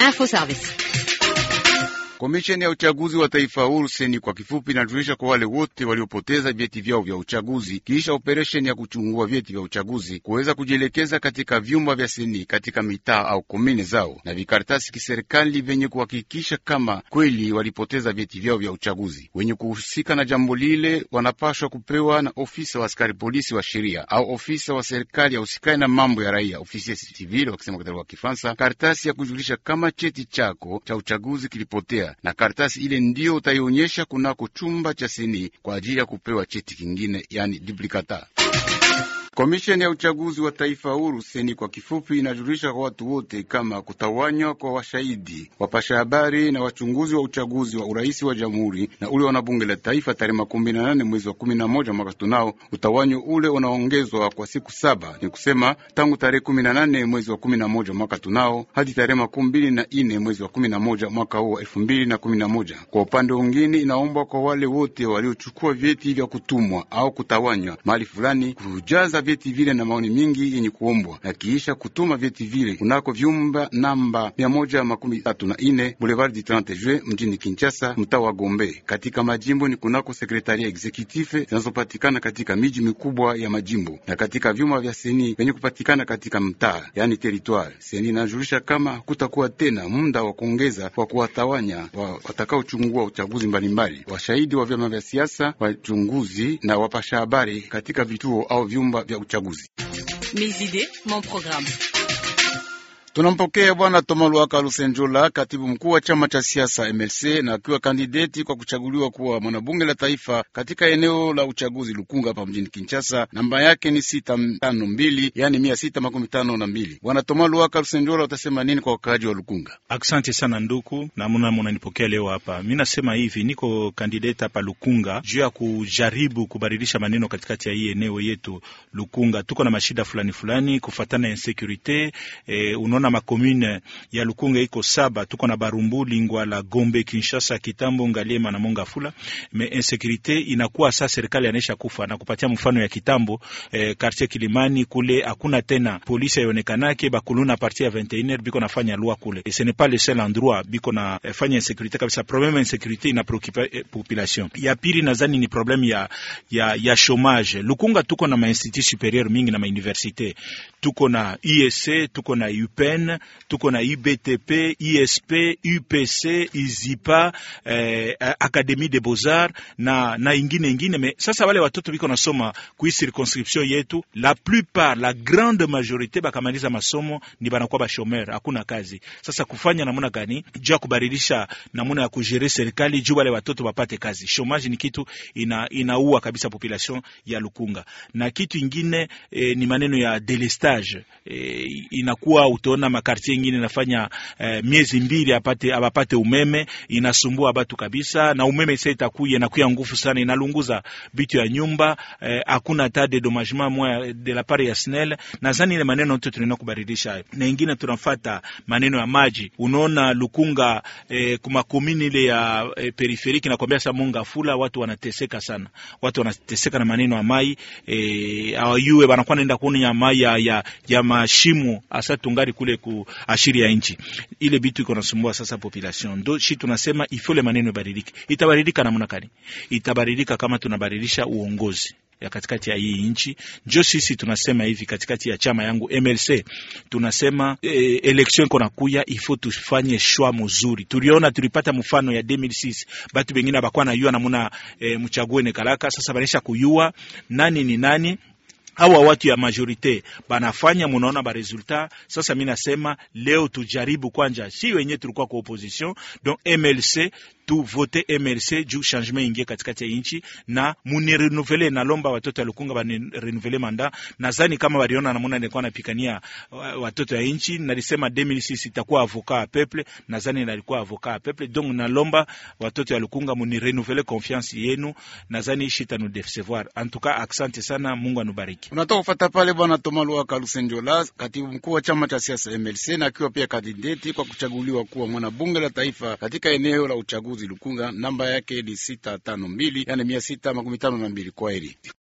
Info Service. Komisheni ya uchaguzi wa taifa huru seni kwa kifupi inajulisha kwa wale wote waliopoteza vyeti vyao vya uchaguzi kisha operesheni ya kuchungua vyeti vya uchaguzi kuweza kujielekeza katika vyumba vya seni katika mitaa au komini zao na vikaratasi kiserikali vyenye kuhakikisha kama kweli walipoteza vyeti vyao vya uchaguzi. Wenye kuhusika na jambo lile wanapashwa kupewa na ofisa wa askari polisi wa sheria au ofisa wa serikali ya usikai na mambo ya raia, ofisi civil wakisema kwa lugha ya Kifaransa, karatasi ya kujulisha kama cheti chako cha uchaguzi kilipotea na karatasi ile ndiyo utaionyesha kunako chumba cha seni kwa ajili ya kupewa cheti kingine, yani duplicata. Komisheni ya uchaguzi wa taifa huru seni kwa kifupi inajulisha kwa watu wote kama kutawanywa kwa washahidi, wapasha habari na wachunguzi wa uchaguzi wa urais wa jamhuri na ule wana bunge la taifa tarehe makumi na nane mwezi wa kumi na moja mwaka tunao. Utawanyo ule unaongezwa kwa siku saba, ni kusema tangu tarehe kumi na nane mwezi wa kumi na moja mwaka tunao hadi tarehe makumi mbili na ine mwezi wa kumi na moja mwaka huu wa elfu mbili na kumi na moja. Kwa upande mwingine, inaombwa kwa wale wote waliochukua vyeti vya kutumwa au kutawanywa mahali fulani kujaza vyeti vile na maoni mingi yenye kuombwa na kiisha kutuma vyeti vile kunako vyumba namba mia moja makumi tatu na ine Boulevard du 30 Juin mjini Kinshasa, mtaa wa Gombe. Katika majimbo ni kunako sekretaria executive zinazopatikana katika miji mikubwa ya majimbo na katika vyumba vya seni vyenye kupatikana katika mtaa, yani territoire. Seni inajulisha kama kutakuwa tena muda wa kuongeza kwa kuwatawanya wa watakaochungua uchaguzi mbalimbali, washahidi wa vyama vya siasa, wachunguzi na wapasha habari katika vituo au vyumba vya uchaguzi. Mes idées, mon programme. Tunampokea Bwana Toma Lwaka Lusenjola, katibu mkuu wa chama cha siasa MLC, na akiwa kandideti kwa kuchaguliwa kuwa mwanabunge la taifa katika eneo la uchaguzi Lukunga hapa mjini Kinshasa. Namba yake ni sita tano mbili, yani mia sita makumi tano na mbili. Bwana Toma Lwaka Lusenjola, utasema nini kwa wakaaji wa Lukunga? Asante sana nduku, namuna munanipokea leo hapa. Mi nasema hivi, niko kandideti hapa Lukunga juu ya kujaribu kubadilisha maneno katikati ya hii eneo yetu Lukunga. Tuko na mashida fulani fulani kufatana na insecurite eh, na makomune ya Lukunga iko saba, tuko na Barumbu, Lingwala, Gombe, Kinshasa, Kitambo, Ngaliema na Mongafula. Me insécurité inakuwa sasa, serikali anaisha kufa na kupatia mfano ya Kitambo eh, quartier Kilimani kule hakuna tena polisi haionekanake, bakuluna partir ya 21h biko nafanya loi kule, et ce n'est pas le seul endroit biko na eh, fanya insécurité kabisa. Problème ya insécurité ina preoccupa eh, population. Ya pili nadhani ni problème ya ya ya chômage. Lukunga tuko na ma institut supérieur mingi na ma université, tuko na IEC, tuko na UP tuko na IBTP, ISP, UPC, IZIPA, eh, Académie des Beaux-Arts na, na ingine ingine. Me sasa wale watoto biko nasoma kui circonscription yetu, la plupart la grande majorité bakamaliza masomo ni banakuwa ba chômeur, hakuna kazi. Sasa kufanya namuna gani juu ya kubadilisha namuna ya kujere serikali juu wale watoto wapate kazi. Chômage ni kitu ina, inaua kabisa population ya Lukunga, na kitu ingine eh, ni maneno ya delestage eh, inakuwa utaona makartie ingine nafanya eh, miezi mbili apate abapate umeme, inasumbua batu kabisa, na umeme sasa itakuya inakuya nguvu sana, inalunguza bitu ya nyumba hakuna eh, ta dedommagement moya de la part ya SNEL. Nadhani ile maneno yote tunaenda kubadilisha, na ingine tunafata maneno ya maji. Unaona Lukunga eh, kuma komini ile ya eh, periferiki na kwambia sasa Monga Fula, watu wanateseka sana, watu wanateseka na maneno ya mai eh, awayue banakuwa naenda kuonya mai ya, ya, ya mashimo asa tungari kule ku ashiri ya nchi ile bitu iko nasumbua sasa population. Ndo shi tunasema ifole maneno ibadilike. Itabadilika namna gani? Itabadilika kama tunabadilisha uongozi ya katikati ya hii nchi. Njo sisi tunasema hivi katikati ya chama yangu MLC tunasema e, election iko nakuya, ifo tufanye shwa mzuri. Tuliona tulipata mfano ya 2006 batu bengine abakuwa na yua namuna e, mchague ne kalaka, sasa banisha kuyua nani ni nani hawa watu ya majorite banafanya, munaona ba resultat. Sasa mi nasema leo tujaribu kwanja, si wenye tulikuwa kwa opposition donc MLC tu vote MLC juu changement ingie katikati ya inchi na muni renouveler. Nalomba watoto ya Lukunga bani renouveler manda. Nadhani kama waliona namuna nilikuwa napikania watoto ya inchi, nalisema 2006 itakuwa avocat ya peuple, nadhani nalikuwa avocat ya peuple. Donc nalomba watoto ya Lukunga muni renouveler confiance yenu, nadhani shita nu decevoir. En tout cas, asante sana, Mungu anubariki. Unatoka kufata pale Bwana Toma Luaka Lusenjola, katibu mkuu wa chama cha siasa MLC, na akiwa pia kandideti kwa kuchaguliwa kuwa mwanabunge la taifa katika eneo la uchaguzi Lukunga. Namba yake ni sita tano mbili, yani mia sita makumi tano na mbili. Kwa heri.